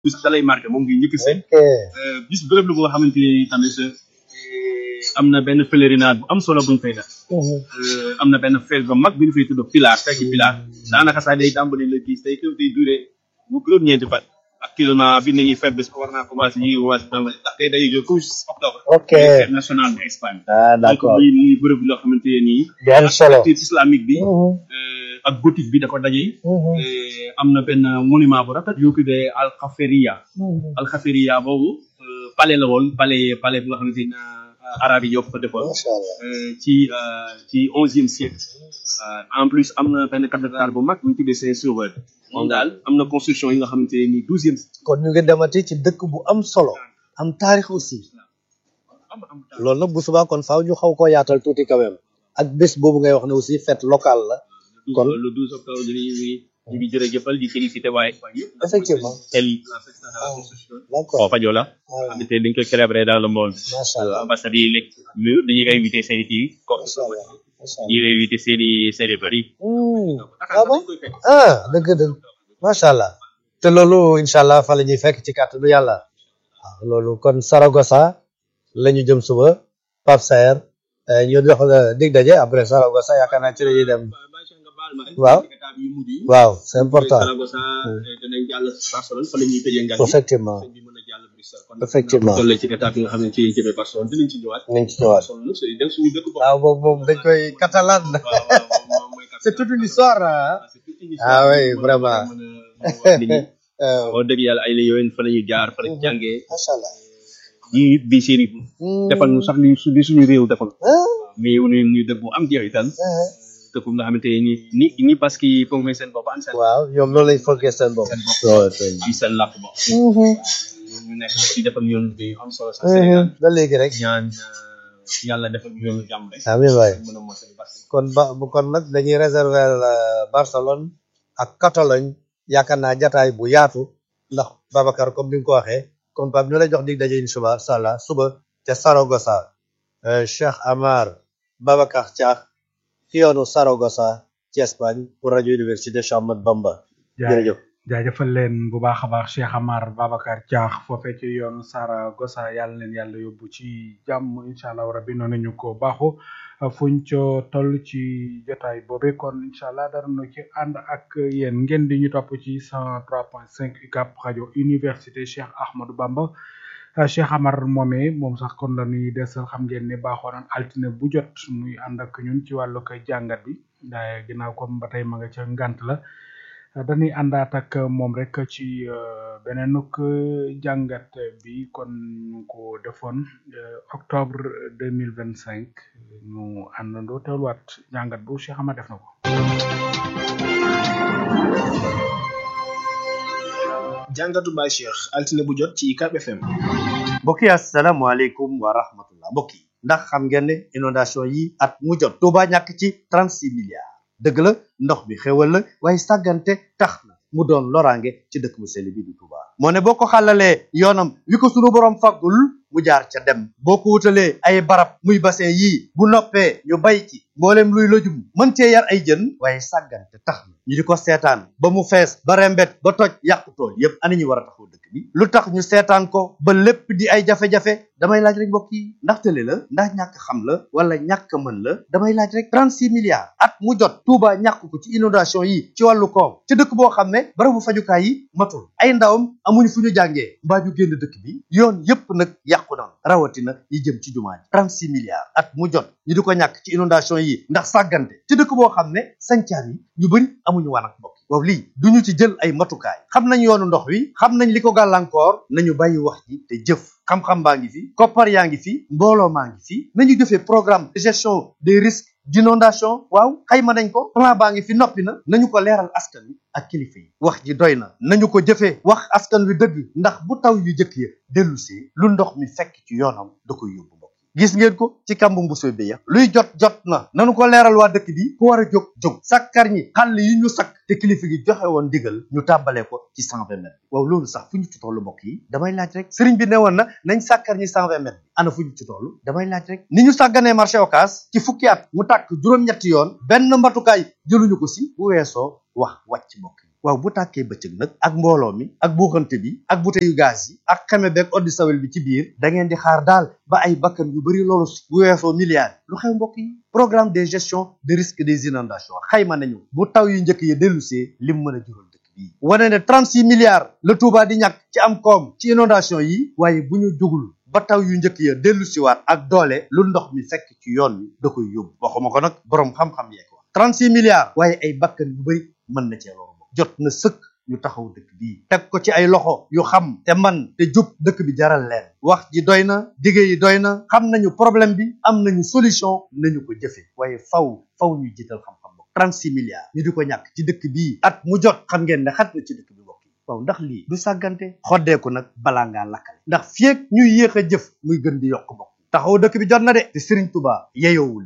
bis da lay marqué moom ngi njëkk seen ok bis bërëb la boo xamante ni tamit am na benn pèlerinage bu am solo buñ fay def am na benn fête bu mag bi ñu fay tudd pilaar fekk pilaar daanaka sax day tàmbali le dix tey kër day duré bu juróom-ñeenti fan actuellement bi nañuy fête bis war naa commencé ñu ngi commencé tàmbali ndax tey day jóg couche octobre ok fête nationale de Espagne ah d'accord donc muy muy bërëb loo xamante ne nii di am solo culture islamique bi Mhm, euh, ak gothique bi da ko daje mhm, Euh, am na benn monument bu rafet yu tuddee alxaferia mhm. alxaferia boobu euh, palais la woon palais palais bu nga xamante ni euh, arabe yi ñoo ko fa defoon macha allah euh, ci euh, ci onzième siècle Euh, en plus am na benn cathédrale bu mag bu ñu tuddee Saint-Sauveur moom daal am na construction yi nga xamante ne nii douzième kon ñu ngi demati ci dëkk bu am solo am taarix aussi am am loolu nag bu subaa kon faaw ñu xaw koo yaatal tuuti quand même ak bés boobu ngay wax ne aussi fête locale la kon le 12 octobre ñu ngi ñu ngi jërëjëfal di félicité waaye waaye yëpp effectivement tel la fête de la Constitution d'accord Fadio la voilà xamante dañ koy célébrer dans le monde macha allah ambassade yi nekk mur dañuy invité seen i kii comme macha allah macha allah dañuy invité seen i seen i bëri Hmm, ah bon ah dëgg dëgg macha allah te loolu incha allah fa la ñuy fekk ci kàttanu yàlla waaw loolu kon Saragossa la ñu jëm suba Pape Saer eh, ñu dox la dig daje après Saragossa yaakaar naa ci la ñuy dem Waaw. waaw c'est important danañ jàll Barcelone fa la ñuy tëjee ngan effectivement bi mën a jàll Bruxelles kon effectivement toll ci étape yi nga xam ne ci jëmee Barcelone dinañ ci ñëwaat nañ ci ñëwaat Barcelone nag c'est dem suñu dëkk bopp waaw boobu moom dañ koy catalan waaw waaw moom mooy c'est toute une histoire ah c'est toute une Ah oui, histoire. vraiment. mën a mën a wax nit ñi. Euh, wax dëgg yàlla ay la yowén fa la ñuy jaar fa la ñu jàngee macha allah yi bi séri defal ñu sax li su- li suñu réew defal ah mais ñu ñu dëkk bu am jeexital ah. dëkk bu nga xamante ni ni ni parce que foog may seen bopp am seen waaw ñoom loolu lañ foogee seen bopp seen bopp waaw tey ci seen làkk bopp Mhm, ñu nekk ci defal yoon bi am solo sax Sénégal mhm. ba léegi rek ñaan euh, yàlla defal ñu yoonu jàmm rek amiin waay mën a mosal parce que kon ba kon nag dañuy réserver la Barcelone ak Catalogne yaakaar naa jataay bu yaatu ndax Babacar comme ni nga ko waxee kon Pape ñu lay jox dig daje incha allah suba ca Saragossa euh, Cheikh Amar Babacar Thiakh ci yoonu Saragossa ci Espagne pour rajo Université Cheikh Ahmadou Bamba jërëjëf. jaajëfal leen bu baax a baax Cheikh Amar Babacar Diakh foofee ci yoonu Saragossa yàlla leen yàlla yóbbu ci jàmm incha allah rabbi noonu ñu ko baaxu fuñ co toll ci jotaay boobe kon incha allah dara nu ci ànd ak yéen ngeen di ñu topp ci 103.5 UCAB rajo université Cheikh Ahmadou Bamba Uh, Cheikh Amar moomee moom sax kon la ñuy desal xam ngeen ne baaxoo naan altine bu jot muy ànd ak ñun ci wàllu koy jàngat bi waaye ginnaaw comme ba tey ma nga ca ngant la Uh, dañuy àndaat ak moom rek ci uh, beneenuk jàngat bi kon ñu ko defoon octobre deux mille vingt cinq ñu àndandoo teewluwaat jàngat bu Cheikh Amar def na ko. jàngatu Baye Cheikh altine bu jot ci UCAB FM. mbokk yi asalaamaaleykum wa rahmatullah mbokk yi ndax xam ngeen ne inondation yi at mu jot Touba ñàkk ci 36 milliards dëgg la ndox bi xéwal la waaye sàggante tax na mu doon loraange ci dëkk bu sell bi di Touba moo ne boo ko xàllalee yoonam wi ko sunu borom faggul mu jaar ca dem boo ko wutalee ay barab muy bassin yii bu noppee ñu bay ci mboolem luy lëjum mën cee yar ay jën waaye sàggante tax na ñu di ko seetaan ba mu fees ba rembet ba toj yàqu tool yépp ana ñu war a taxaw dëkk bi lu tax ñu seetaan ko ba lépp di ay jafe-jafe damay laaj rek mbokk yi ndax tële la ndax ñàkk xam la wala ñàkk mën la damay laaj rek 36 milliards at mu jot Touba ñàkk ko ci inondation yi ci wàllu koom ci dëkk boo xam ne barabu fajukaay yi matul ay ndawam amuñu fu ñu jàngee mbaa ñu génn dëkk bi yoon yépp nag yàqu na rawatina yi jëm ci jumaa ji 36 milliards at mu jot ñu di ko ñàkk ci inondation yi ndax sàggante ci dëkk boo xam ne sancaan yi ñu bëri amuñu waan ak mbokk waaw lii duñu ci jël ay matukaay xam nañ yoonu ndox wi xam nañ li ko gàllankoor nañu bàyyi wax ji te jëf xam-xam baa ngi fi koppar yaa ngi fi mbooloo maa ngi fi nañu jëfee programme de gestion des risques d'inondation waaw xayma nañ ko plan baa ngi fi noppi na nañu ko leeral askan wi ak kilifa yi wax ji doy na nañu ko jëfee wax askan wi dëgg ndax bu taw yu jëkk ya dellusee lu ndox mi fekk ci yoonam da koy yóbbu mbokk gis ngeen ko ci kàmbu mbuso bi ya luy jot jot na nanu ko leeral waa dëkk bi ku war a jóg jóg sakkar ñi xàll yi ñu sakk te kilifa gi joxe woon digal ñu tàmbalee ko ci cent vingt mètres waaw loolu sax fu ñu ci tollu mbokk yi damay laaj rek sëriñ bi ne woon na nañ sàkkar ñi cent vingt mètres bi ana fu ñu ci toll damay laaj rek ni ñu sàgganee marché occas ci fukki at mu tàkk juróom-ñetti yoon benn mbatukaay jëluñu ko si bu weesoo wax wàcc mbokk yi waaw bu tàkkee bëccëg nag ak mbooloo mi ak buuxante bi ak buteyu gaz yi ak xeme beeg oddi sawel bi ci biir da ngeen di xaar daal ba ay bakkan yu bari loolu bu weesoo milliards lu xew mbokk yi programme de gestion de risque des inondations xayma nañu bu taw yu njëkk yi dellusee lim mën a jural dëkk bi wane ne 36 milliards la Touba di ñàkk ci am koom ci inondation yi waaye bu ñu jugul ba taw yu njëkk ya dellu siwaat ak doole lu ndox mi fekk ci yoon wi da koy yóbbu waxuma ko nag boroom xam-xam yee ko wax 36 milliards waaye ay bakkan yu bari mën na cee loolu jot na sëkk ñu taxaw dëkk bii teg ko ci ay loxo yu xam te man te jub dëkk bi jaral leen wax ji doy na dige yi doy na xam nañu problème bi am nañu solution nañu ko jëfe waaye faw faw ñu jiital xam-xam bokk 36 milliards ñu di ko ñàkk ci dëkk bii at mu jot xam ngeen ne xat na ci dëkk bi bokk yi waaw ndax lii du sàggante xoddeeku nag balaa ngaa lakkale ndax fieeg ñuy yéex a jëf muy gën di yokk bokk taxaw dëkk bi jot na de te Serigne Touba yeyoowul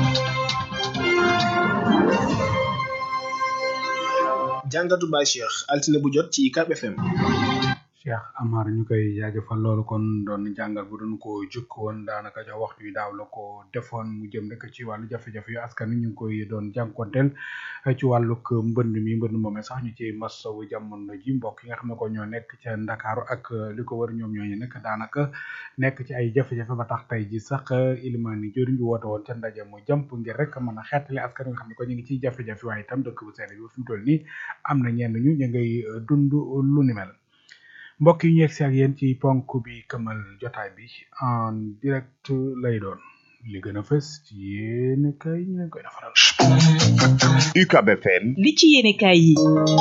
jàngatu Baye Cheikh altine bu jot ci UCAB FM. Cheikh Amar ñu koy jaajëfal loolu kon doon jàngal bu doon ko jukk woon daanaka jox waxtu wi daaw la ko defoon mu jëm rek ci wàllu jafe-jafe yu askan wi ñu ngi koy doon jànkonteel ci wàllug mbënd mi mbënd moomee sax ñu ci masawu jamono ji mbokk yi nga xam ne ko ñoo nekk ca Ndakaaru ak li ko wër ñoom ñooñu nekk daanaka nekk ci ay jafe-jafe ba tax tey ji sax ilimaani jëriñ ñu woote woon ca ndaje mu jàmp ngir rek mën a xeetali askan wi nga xam ne ko ñu ngi ciy jafe-jafe waaye itam dëkk bu sedd bi fi mu toll nii am na ñenn ñu ñu ngay dund lu ni mel mbokk yi ñu yegg si ak yéen ci ponk bi këmal jotaay bi en direct lay doon li gën a fës ci yéen kay ñu leen koy defaral. UCAB FM. li ci yéene kaay yi.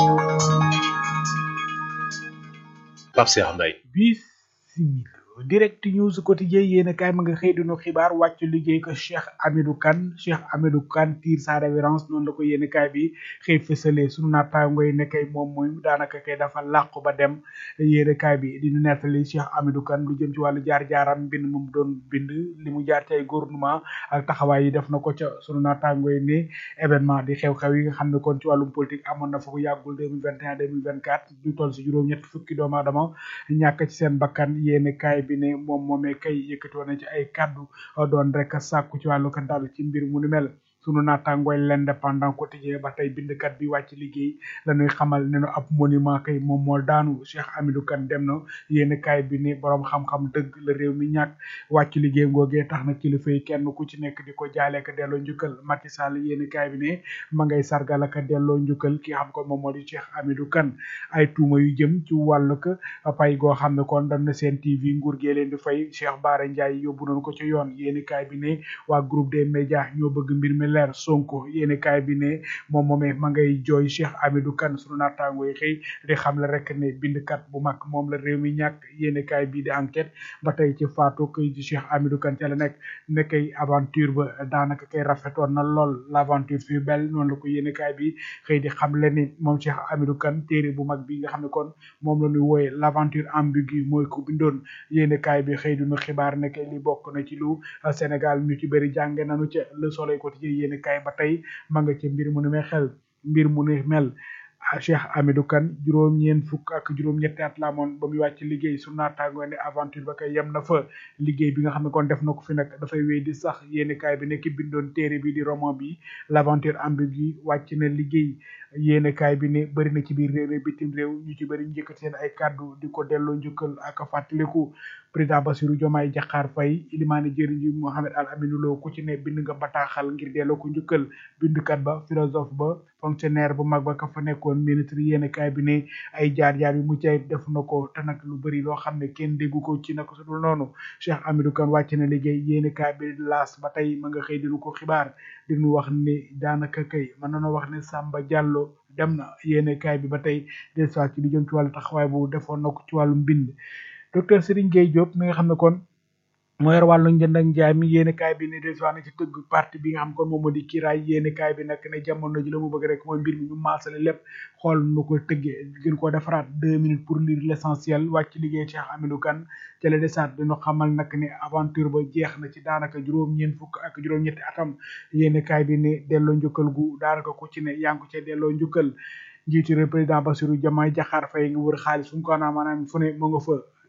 Pape Cheikh Mbaye. bismillah direct news quotidien yéen kaay ma nga xëy dinu xibaar wàcc liggéey ko Cheikh Amidou Kane Cheikh Amidou Kane tire sa révérence noonu la ko yéen kaay bi xëy fësalee sunu naataango yi ne kay moom mooy daanaka kay dafa làqu ba dem yéen kaay bi di ñu nettali Cheikh Amidou Kane lu jëm ci wàllu jaar-jaaram mbind mu doon bind li mu jaar ci ay gouvernement ak taxawaay yi def na ko ca sunu naataango yi ne événement di xew-xew yi nga xam ne kon ci wàllum politique amoon na fa bu yàggul 2021 2024 du toll si juróom-ñett fukki doomu aadama ñàkk ci seen bakkan yéen kaay bi ne moom moomee kay yëkkati woon na ci ay kàddu doon rek sàkku ci wàllu ko dal ci mbir mu ni mel sunu naataangooy l'indépendant quotidien ba tey bindkat bi wàcc liggéey la ñuy xamal ne nu ab monument kay moom moo daanu Cheikh Amidou Kane dem na yéen kaay bi ni borom xam-xam dëgg la réew mi ñàkk wàcc liggéey ngoogee tax na kilifa yi kenn ku ci nekk di ko jaale ka delloo njukkal Macky Sall yéen kaay bi ne ma ngay sargal ak delloo njukkal ki xam ko moom moo di Cheikh Amidou Kane ay tuuma yu jëm ci wàllu ko pay goo xam ne kon dañ na seen TV nguur gee leen di fay Cheikh Bara Ndiaye yóbbu nañ ko ci yoon yéen kaay bi ne waa groupe des médias ñoo bëgg mbir mi leer Sonko yéeni kaay bi ne moom moomee ma ngay jooy Cheikh Amidou Kane sunu naataango yi xëy di xam la rek ne bindkat bu mag moom la réew mi ñàkk yéeni kaay bi di enquête ba tey ci faatu kay ci Cheikh Amidou Kane ca la nekk ne kay aventure ba daanaka kay rafetoon na lool l'aventure fut belle noonu la ko yéeni kaay bi xëy di xam le ni moom Cheikh Amidou Kane téere bu mag bi nga xam ne kon moom la ñuy wooye l'aventure ambiguë mooy ko bindoon yéeni kaay bi xëy duñu xibaar ne kay li bokk na ci lu Sénégal ñu ci bëri jànge nañu ca Le Soleil quotidien yéeni kaay ba tey ma nga ci mbir mu ne xel mbir mu ne mel Cheikh Amidou Kane juróom-ñeent fukk ak juróom-ñetti at la amoon ba muy wàcc liggéey su naataangoo ne aventure ba kay yem na fa liggéey bi nga xam ne kon def na ko fi nag dafay wéy di sax yéeni kaay bi nekk bindoon téere bi di roman bi l'aventure ambiguë wàcc na liggéey yéeni kaay bi ne bëri na ci biir réew mi bitim réew ñu ci bëri njëkkat seen ay kàddu di ko delloo njukkal ak fàttaliku président Bassirou Diomaye Diakhar Faye ilimaani jëriñ ji Mohamed Al Aminou Lo ku ci ne bind nga bataaxal ngir delloo ko njukkal bindkat ba philosophe ba fonctionnaire bu mag ba ka fa nekkoon ministre yéeni kaay bi ne ay jaar-jaar yu mucc ayib def na ko te nag lu bëri loo xam ne kenn déggu ko ci naka su dul noonu Cheikh Amidou Kane wàcc na liggéey yéeni kaay bi laas ba tey ma nga xëy dinu ko xibaar dinu wax ne daanaka kay mën nañoo wax ne Samba Diallo dem na yéeni kaay bi ba tey des fois ci lu jëm ci wàllu taxawaay bu defoon na ko ci wàllu mbind docteur Serigne Gueye Diop mi nga xam ne kon moo yor wàllu njënd ak njaay mi yéeni kaay bi ne des na ci tëgg parti bi nga xam kon moom moo di kiraay yéeni kaay bi nag ne jamono ji la mu bëgg rek mooy mbir mi ñu maasale lépp xool nu ko tëggee gën ko defaraat deux minutes pour lire l'essentiel wàcc liggéey Cheikh Amidou Kane ca la desaat dina xamal nag ne aventure ba jeex na ci daanaka juróom-ñeent fukk ak juróom-ñetti atam yéeni kaay bi ne delloo njukkal gu daanaka ku ci ne yaa ngi ko ca delloo njukkal njiitu réew président Bassirou Diomaye Diakhar Faye nga wër xaalis fu mu ko naa maanaam fu ne mu nga fa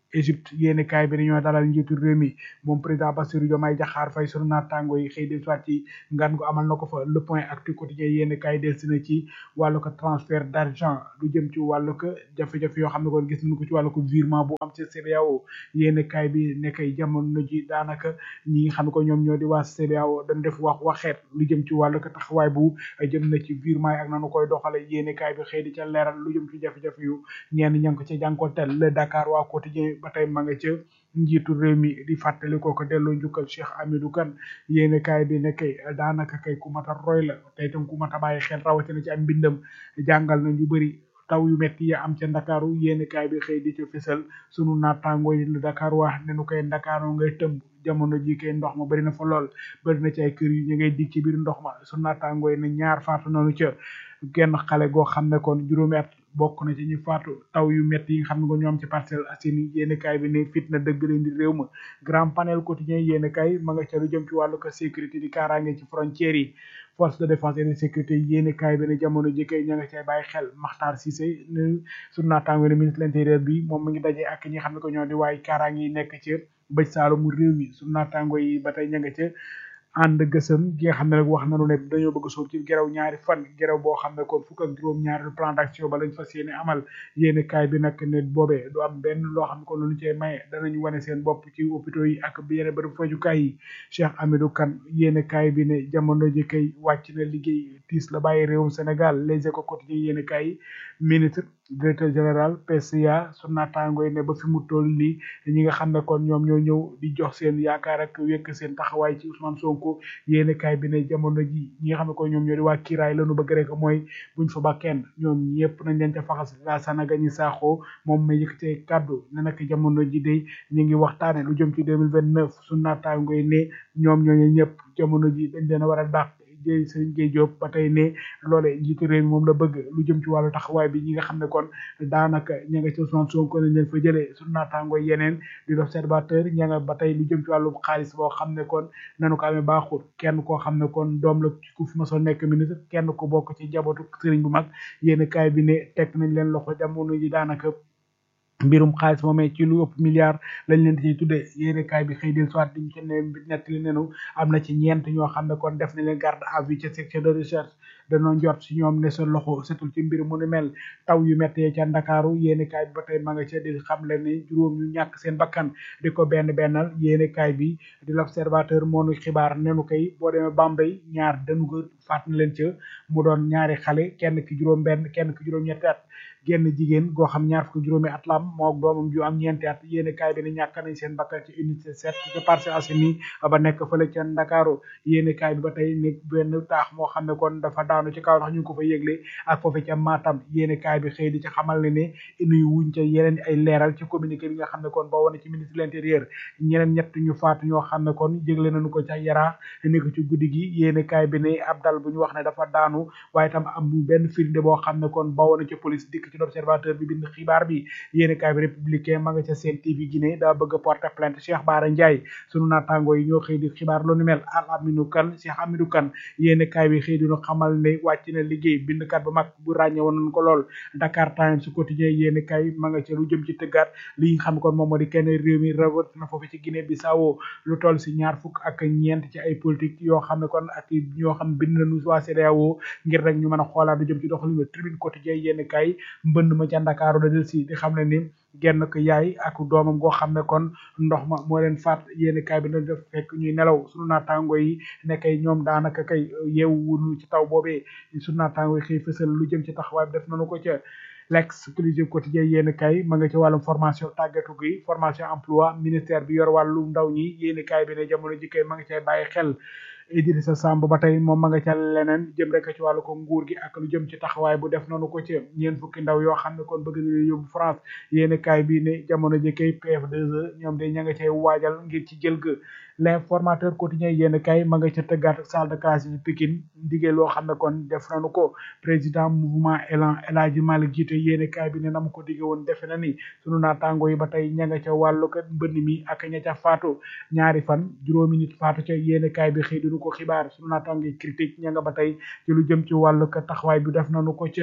Égypte yéeni kaay bi dañoo dalal njiitu réew mi moom président Bassirou Diomaye Diakhar Faye sunu naataango yi xëy del soit ci ngan gu amal na ko fa le point actu quotidien yéeni kaay del si na ci wàllu ko transfert d'argent lu jëm ci wàllu ko jafe-jafe yoo xam ne kon gis nañu ko ci wàllu ko virement bu am ci CBAO yéeni kaay bi nekkay jamono ji daanaka ñi nga xam ne ko ñoom ñoo di waa CBAO dañ def wax waxeet lu jëm ci wàllu ko taxawaay bu jëm na ci virement yi ak nanu koy doxale yéeni kaay bi xëy di ca leeral lu jëm ci jafe-jafe yu ñenn ña ngi ko ci jànkonteel le Dakar waa quotidien ba tey ma nga ca njiitu réew mi di fàttali ko ko delloo njukkal Cheikh Amidou Kane yéene kaay bi ne kay daanaka kay ku mat a roy la te itam ku mat a bàyyi xel rawatina ci am mbindam jàngal na ñu bëri taw yu metti ya am ca ndakaaru yéene kaay bi xëy di ca fësal sunu naataangoo yi lu Dakar wax ne nu koy ndakaaru ngay tëmb jamono ji kay ndox ma bari na fa lool bari na ci ay kër yu ñu ngay dig ci biir ndox ma sunu naataangoo yi ne ñaar faatu noonu ca genn xale goo xam ne kon juróomi at bokk na ci ñu faatu taw yu métti yi nga xam ne ko ñoom ci Parcelles Assainies yéeni kaay bi ne fitna dëgg leen di réew ma grand panel quotidien yéeni kaay ma nga ca lu jëm ci wàllu ko sécurité di kaaraange ci frontières yi force de défense et de sécurité yéeni kaay bi ne jamono ji kay ña nga cay bàyyi xel Makhtar Cissé ne sunu naataango ne ministre de l'intérieur bi moom mi ngi daje ak ñi xam ne ko ñoo di waaye kaaraange yi nekk ci bëj saalumu réew mi sunu naataango yi ba tey ña nga ca ànd gësëm gi nga xam ne nag wax nañu ne dañoo bëgg sóob ci gerew ñaari fan gerew boo xam ne kon fukk ak juróom ñaari plan d'action ba lañ fas yéene amal yéene kaay bi nag ne boobee du am benn loo xam ne kon lu ñu cee maye danañu wane seen bopp ci hôpitaux yi ak yeneen bërëb fajukaay yi Cheikh Amidou Kane yéene kaay bi ne jamono ji kay wàcc na liggéey tiis la bàyyi réewum Sénégal les éco quotidiens yéene kaay yi ministre directeur général PCA su naataango yi ne ba fi mu toll nii ñi nga xam ne kon ñoom ñoo ñëw di jox seen yaakaar ak wekk seen taxawaay ci Ousmane Sonko yéene kaay bi ne jamono ji ñi nga xam ne kon ñoom ñoo di waa kiiraay lañu bëgg rek mooy buñ fa ba kenn ñoom ñëpp nañ leen ca faxas la sanaga ñi saaxoo moom ma yëkkatee kàddu ne nag jamono ji day ñu ngi waxtaane lu jëm ci deux mille vingt neuf su naataango yi ne ñoom ñooñu ñëpp jamono ji dañ leen a war a dàq jëy sëriñ Gueye Diop ba tey ne loolee njiitu réew mi moom la bëgg lu jëm ci wàllu taxawaay bi ñi nga xam ne kon daanaka ña nga ci Ousmane Sonko nañ leen fa jëlee su naataango yeneen di l'observateur ña nga ba tey lu jëm ci wàllu xaalis boo xam ne kon nanu ko amee baaxul kenn koo xam ne kon doom la ku fi ma soo nekk ministre kenn ko bokk ci jabootu sëriñ bu mag yéen kaay bi ne teg nañ leen loxo jamono ji daanaka mbirum xaalis moomee ci lu ëpp milliard lañ leen di tuddee yéene kaay bi xëy del soit diñ ci ne nettali nenu am na ci ñeent ñoo xam ne kon def nañ leen garde à vue ci section de recherche danoo njort si ñoom ne sa loxo setul ci mbir mu ni mel taw yu méttee ca ndakaaru yéene kaay bi ba tey ma nga ca di xam leen ni juróom ñu ñàkk seen bakkan di ko benn bennal yéene kaay bi di l'observateur moo nu xibaar nenu koy boo demee Bambey ñaar dañu ko faat na leen ca mu doon ñaari xale kenn ki juróom benn kenn ki juróom ñetti at genn jigéen goo xam ñaar fukki juróomi at la am moo doomam ju am ñeenti at yéene kaay bi ne ñàkk nañ seen bakkan ci unité sept ci Parcelles Assainies ba nekk fële ca Ndakaaru yéene kaay bi ba tey ne benn taax moo xam ne kon dafa daanu ci kaw ndax ñu ngi ko fa yëgle ak foofu ca Matam yéene kaay bi xëy di ci xamal ne ne nuy wuñ ca yeneen ay leeral ci communiqué bi nga xam ne kon ba wane ci ministre de l'intérieur ñeneen ñett ñu faatu ñoo xam ne kon yëgle nañu ko ca Yara ni ko ci guddi gi yéene kaay bi ne ab dal bu ñu wax ne dafa daanu waaye tam am benn firnde boo xam ne kon ba wane ci police dikk ci l'observateur bi bind xibaar bi yéeni kaay bi républicain ma nga ca seen TV Guinée daa bëgg a porter plainte Cheikh Bara Ndiaye sunu naataango yi ñoo xëy di xibaar lu ni mel al aminu kan Cheikh Amidou Kane yéeni kaay bi xëy di ñu xamal ne wàcc na liggéey bindkat bu mag bu ràññe woon nañ ko lool Dakar Times su quotidien yéeni kaay ma nga ca lu jëm ci tëggaat li nga xam ne kon moom moo di kenn réew mi rawat na foofu ci Guinée Bissau lu toll si ñaar fukk ak ñeent ci ay politique yoo xam ne kon ak ñoo xam bind nañu waa CEDEAO ngir rek ñu mën a xoolaat lu jëm ci doxalin tribune quotidien yéeni kaay mbënd ma ca Ndakaaru da del si di xam ne ni genn ko yaay ak doomam goo xam ne kon ndox ma moo leen faat yéeni kaay bi na def fekk ñuy nelaw sunu naataango yi ne kay ñoom daanaka kay yeewuñu ci taw boobee sunu naataango yi xëy fësal lu jëm ci taxawaay bi def nañu ko ca l'exclusive quotidien yéeni kaay ma nga ci wàllum formation tàggatu gi formation emploi ministère bi yor wàllu ndaw ñi yéeni kaay bi ne jamono ji kay ma nga cay bàyyi xel Idrissa Samb ba tey moom ma nga ca leneen jëm rek ci wàllu ko nguur gi ak lu jëm ci taxawaay bu def noonu ko ci ñeen fukki ndaw yoo xam ne kon bëgg nañu yóbbu France yéeni kaay bi ne jamono ji kay PF2E ñoom de ña nga cay waajal ngir ci jël ga l'informateur quotidien yéeni kaay ma nga ca tëggaat salle de classe yi Pikine digee loo xam ne kon def nañu ko président mouvement Elan El Hadji Malick jiite yéeni kaay bi ne na mu ko digge woon defe na ni sunu naataango yi ba tey ña nga ca wàllu ko mbënn mi ak ña ca faatu ñaari fan juróomi nit faatu ca yéeni kaay bi xëy ko xibaar sunu naataango critique ña nga ba tey ci lu jëm ci wàllu ko taxawaay bi def nañu ko ca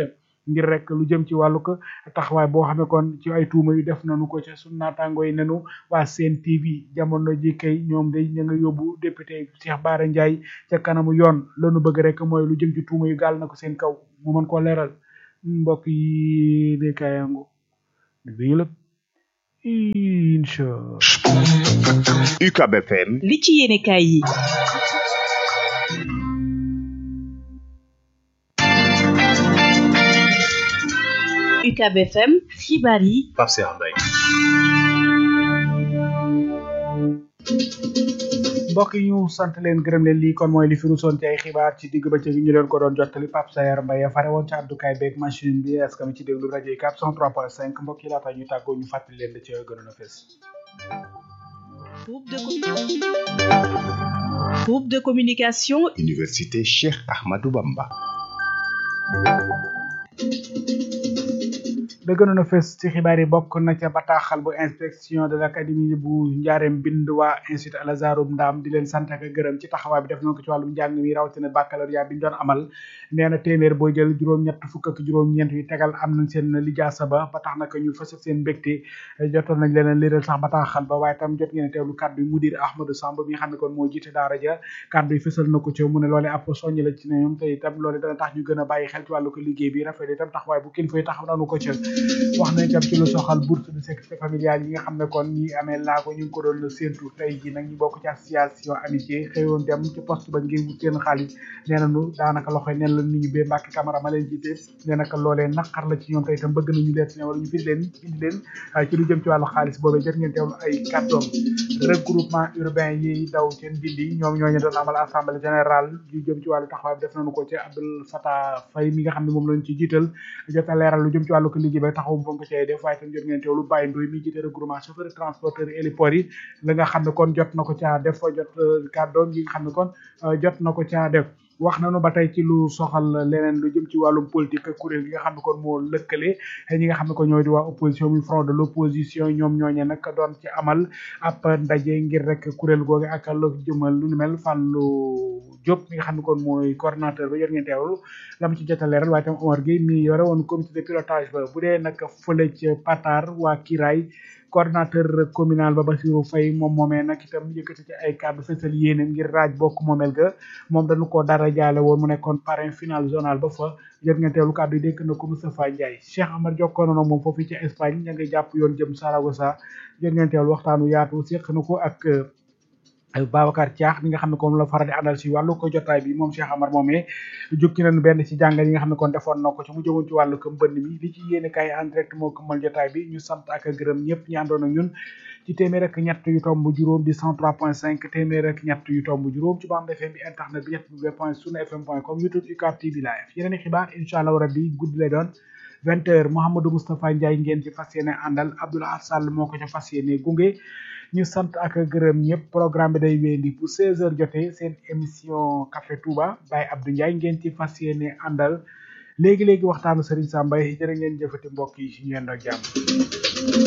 ngir rek lu jëm ci wàllu ko taxawaay boo xam ne kon ci ay tuuma yu def nañu ko ca sunu naataango yi nenu waa Sen TV jamono ji kay ñoom day ña nga yóbbu député Cheikh Bara Ndiaye ca kanamu yoon lanu bëgg rek mooy lu jëm ci tuuma yu gaal na ko seen kaw mu mën koo leeral mbokk yi de kayango bi ñu la incha UCAB FM li ci yéene kaay yi UCAB FM xibaar yi Pape Cheikh Mbaye mbokk yi ñu sant leen gërëm leen lii kon mooy li fi rusoon ci ay xibaar ci digg bëccëg ñu leen ko doon jottali Pape Sayar Mbaye fare woon ci àddukaay beeg machine bi est-ce que ci déglu rajo yi 403.5 mbokk yi laata ñu tàggoo ñu fàttali leen da ci gënoon a fees groupe de groupe de communication Université Cheikh Ahmadou Bamba da gënoon a fës ci xibaar yi bokk na ca bataaxal bu inspection de l'académie bu njaareem bind waa institut Al Azhar Ndaam di leen sant ak gërëm ci taxawaay bi def nañ ko ci wàllum njàng mi rawatina baccalauréat bi ñu doon amal nee na téeméer boo jël juróom-ñett fukk ak juróom-ñeent yu tegal am nañ seen lijaasa ba ba tax naka ñu fës seen mbégte jotoon nañ leen liiral sax bataaxal ba waaye tam jot ngeen teewlu kàddu yi mudir Ahmadou Samb bi nga xam ne kon moo jiite daara ja kàddu yi fësal na ko ci mu ne loolee ab soññ la ci ñoom te itam loole dana tax ñu gën a bàyyi xel ci wàllu ko liggéey bi rafet itam taxawaay bu kilifa yi taxaw nañu ko ci wax nañ tam ci lu soxal bourse de sécurité familiale yi nga xam ne kon ñi amee laago ñu ngi ko doon séentu tey ji nag ñu bokk ci association amitié xëyoon dem ci poste ba ngir wut seen xaalis nee nañu daanaka loxoy nen la nit ñi bee Mbàkke Camara ma leen jiite nee naka loolee naqar la ci ñoom tey itam bëgg nañu leen si ne wala ñu fi leen indi leen ci lu jëm ci wàllu xaalis boobee jot ngeen teewlu ay kàddoom regroupement urbain yi daw seen bindi ñoom ñooñu doon amal assemblée générale yu jëm ci wàllu taxawaay bi def nañu ko ci Abdoul Fattah Faye mi nga xam ne moom lañ ci jiital jot a leeral lu jëm ci wàllu ko liggéey ba taxaw bu ko cay def waaye tam jot ngeen teewlu Baye Ndoye mi jiite regroupement chauffeur transporteur héliport yi la nga xam ne kon jot na ko caa def jot kàddoom yi nga xam ne kon jot na ko caa def wax nañu ba tey ci lu soxal leneen lu jëm ci wàllum politique kuréel gi nga xam ne kon moo lëkkale ñi nga xam ne kon ñooy di waa opposition muy front de l'opposition ñoom ñooñe nag doon ci amal ab ndaje ngir rek kuréel googu ak lu jëmal lu nu mel Fallou Diop mi nga xam ne kon mooy coordonnateur ba jot ngeen teewlu la mu ci jot a leeral waaye tam Omar Gueye mi yore woon comité de pilotage ba bu dee nag fële ca Patar waa Kiraay coordinateur communal ba Bassirou Faye moom moomee nag itam yëkkati ci ay kàddu fësal yéene ngir raaj bokk moomeel ga moom dañu ko dara jaale woon mu nekkoon parrain final zonal ba fa jot ngeen teewlu kàddu yi dékk na ko Moustapha Ndiaye Cheikh Amar jokkoo na moom foofu ci Espagne ña ngi jàpp yoon jëm Saragossa jot ngeen teewlu waxtaanu yaatu séq na ko ak Babacar Thiax mi nga xam ne kon la faral di àndal si wàllu ko jotaay bi moom Cheikh Amar moomee jukki nañu benn ci jàngal yi nga xam ne kon defoon na ko ci mu jëmoon ci wàllu ko mbënn mi li ci yéene kaay en direct moo këmmal jotaay bi ñu sant ak gërëm ñëpp ñi àndoon ak ñun ci téeméer ak ñett yu tomb juróom di 103.5 téeméer ak ñett yu tomb juróom ci bande FM bi internet bi ñett w point sunu fm point com youtube UCAB TV live yeneen i xibaar incha allah rabbi guddi lay doon vingt heures Mouhamadou Moustapha Ndiaye ngeen ci fas yéene àndal Abdoulaye Sall moo ko ca fas yéene gunge ñu sant ak gërëm ñëpp programme bi day wéyandi bu 16h jotee seen émission Café Touba Baye Abdou Ndiaye ngeen ci fas yéene àndal léegi léegi waxtaanu Serigne Samba jërë ngeen jëfati mbokk yi ñu yendoo jàmm